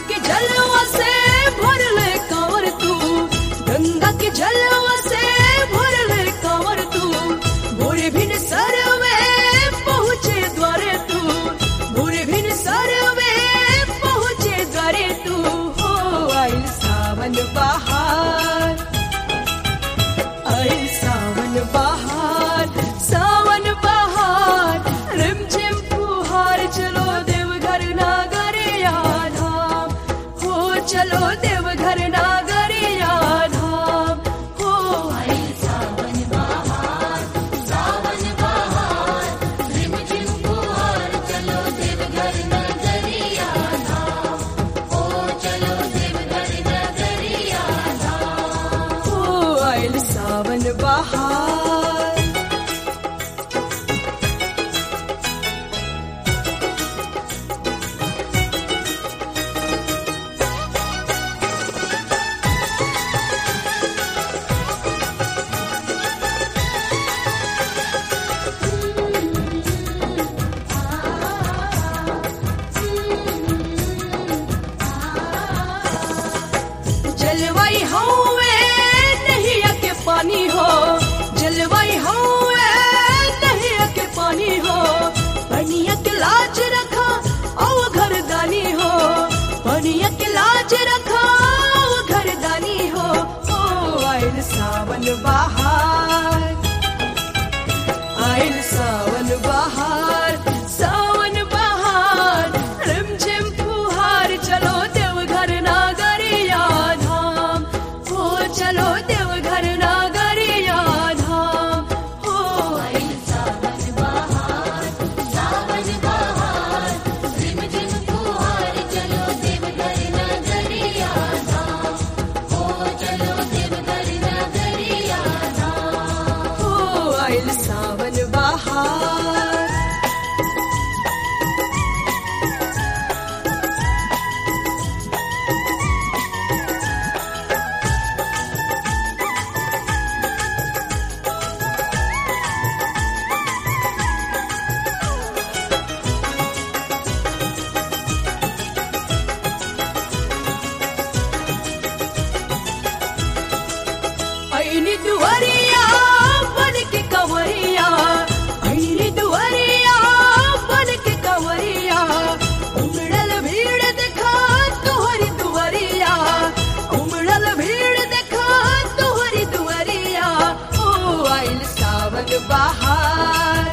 के जलवा से भर ले कंवर तू गंगा के जलवा से भर ले कंवर तू भोरे भिन सर में पहुँचे द्वारे तू भोरे भिन सर में पहुँचे द्वारे तू हो आइल सावन बहार आइल सावन बहार सावन बहार रिमझिम फुहार चलो देवघर नागरिया धाम हो चलो देवघर नागरिया धाम हो आइल सावन बहार सावन बहार रिमझिम फुहार चलो देवघर नगरिया धाम ओ चलो देवघर नगरिया धाम हो आइल सावन बहार जलवाई हौवे नहीं के पानी हो जलवाई हौवे नहीं के पानी हो पनिया के लाज रखा औ घर दानी हो पनिया के लाज रखा औ घर दानी हो ओ आइल सावन बहार आइल सावन बहार सावन बहार रिमझिम फुहार चलो देवघर नागरिया धाम हो चलो देवघर नागरिया धाम हो आइल सावन बहार सावन बहार रिमझिम फुहार चलो देवघर नगरिया धाम ओ चलो देवघर नगरिया धाम हो आइल सावन बहार ऐनी दुआरिया बन के कंवरिया ऐनी दुआरिया बन के कंवरिया उमड़ल भीड़ देखा तोहरी दुआरिया उमड़ल भीड़ देखा तोहरी दुआरिया ओ आइल सावन बहार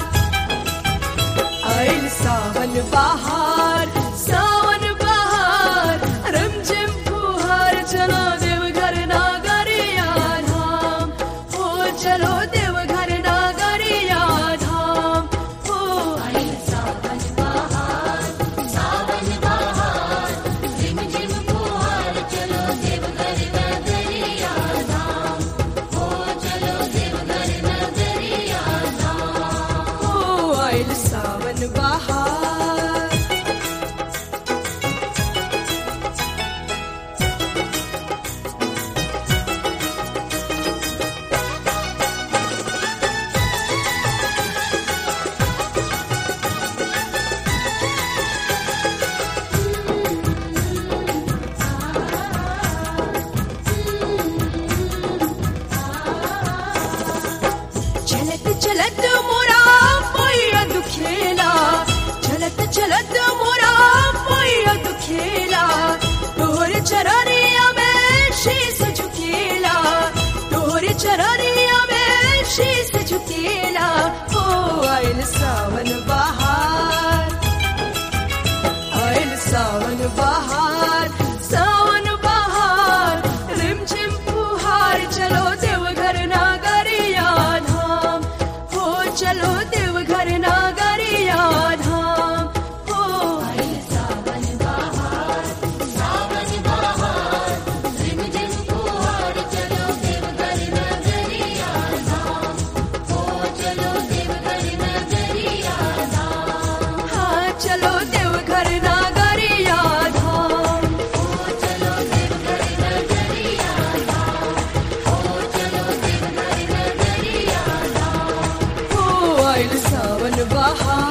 आइल सावन बहार सावन बहार रमझिम फुहार चलो देवघर नागरिया धाम हो चलो देवघर नागरिया धाम हो आइल सावन बहार सावन बहार रिमझिम फुहार चलो देवघर नगरिया धाम ओ चलो देवघर नगरिया धाम हो आइल सावन बहार चलत चलत मोरा पैया दुखेला चलत चलत मोरा पैया दुखेला तोहर चरनिया में शीस झुकेला तोहर चरनिया में शीस झुकेला हो आइल सावन बहार आइल सावन बहार सावन बहार रिमझिम फुहार चलो देवघर नागरिया धाम हो चलो देवघर नागरिया धाम हो आइल सावन बहार सावन बहार रिमझिम फुहार चलो देवघर नगरिया धाम ओ चलो देवघर नगरिया धाम हाँ चलो देवघर नागरिया धाम ओ चलो देवघर नगरिया धाम ओ चलो देवघर नगरिया धाम हो आइल सावन बहार